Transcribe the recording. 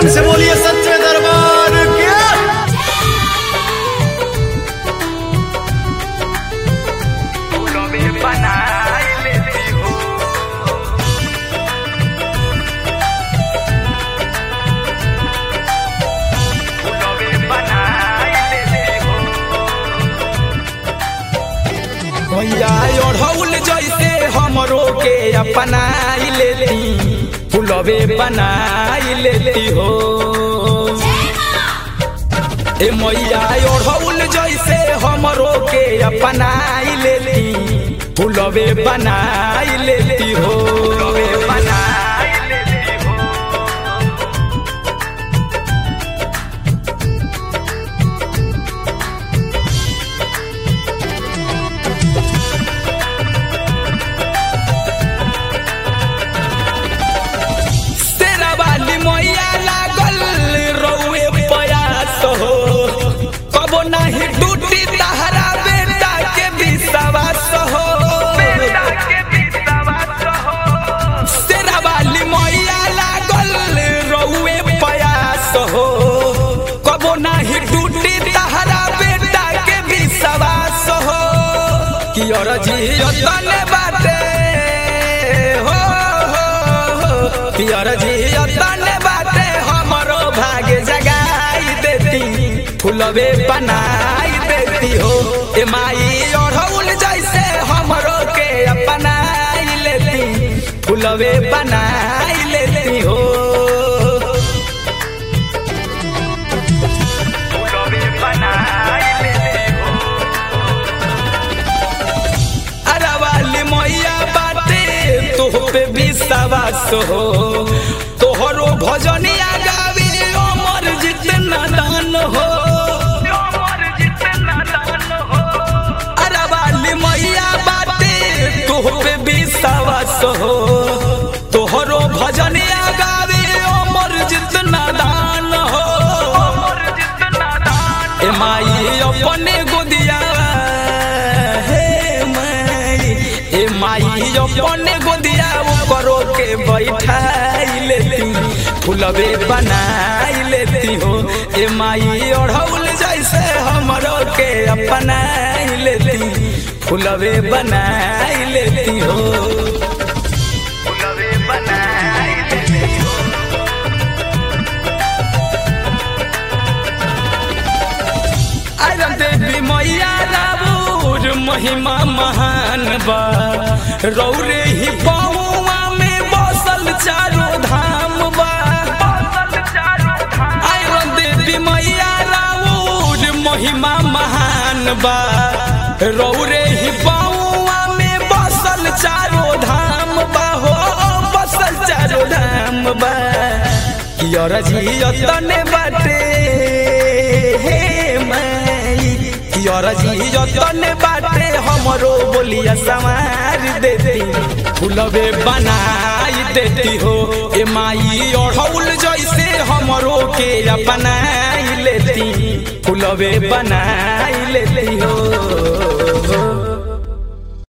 प्रेम से बोलिए सच्चे दरबार के फूलों में बनाई लेती हो फूलों में बनाई लेती हो भैया ओढ़ौल जैसे हमरो के अपनाई लेती फुलवे बनाई लेती हो ए मैया ओढ़ौल जैसे हमरो के अपनाई लेती फुलवे बनाई लेती हो बनाई लेती हो तेरा वाली मैया लागल रउए प्रयास हो कबो नहीं टूटी तहरा बेटा के विश्वास हो बेटा के विश्वास हो तेरा वाली मैया लागल रउए प्रयास हो कबो नहीं टूटी तहरा बेटा के विश्वास हो कि और जी तने बाटे हो हो, हो कि और जी तने बाटे हमरो भाग्य जगाई देती फुलवे बनाई देती हो ए माई ओढ़ौल जैसे हमरो के अपनाई लेती फुलवे बनाई लेती हो फूलों में बनाई लेती हो अरे वाली मैया बाटे तोह पे विश्वास हो तोहरो भजनिया गावी अमर जितना दान हो जो मर जितना दान हो अरे वाली मैया बाटे तोह पे विश्वास हो तोहरो भजनिया गावी अमर जितना दान हो मर जितना दान ए माई अपने गोदिया हे माई ए माई अपने गोदिया करो के बैठाई लेती फुलवे बनाई लेती हो ए माई ओढ़ौल जैसे हमरो के अपनाई लेती फुलवे बनाई लेती हो फूलों में बनाई लेती हो आयरन देवी मैया राबूर महिमा महान बा रौरे ही पहुआ में बसल चारो धाम बा फसल चारों धाम आयरन देवी मैया राबूर महिमा महान बा रौरे ही पहुआ में बसल चारो धाम बा हो बसल चारो धाम बा कियर जी तने बाटे हे माई कियर जी तने बाटे हमरो बोलिया संवार देती फुलवे बनाई देती हो ए माई ओढ़ौल जैसे हमरो के अपनाई लेती फुलवे बनाई लेती हो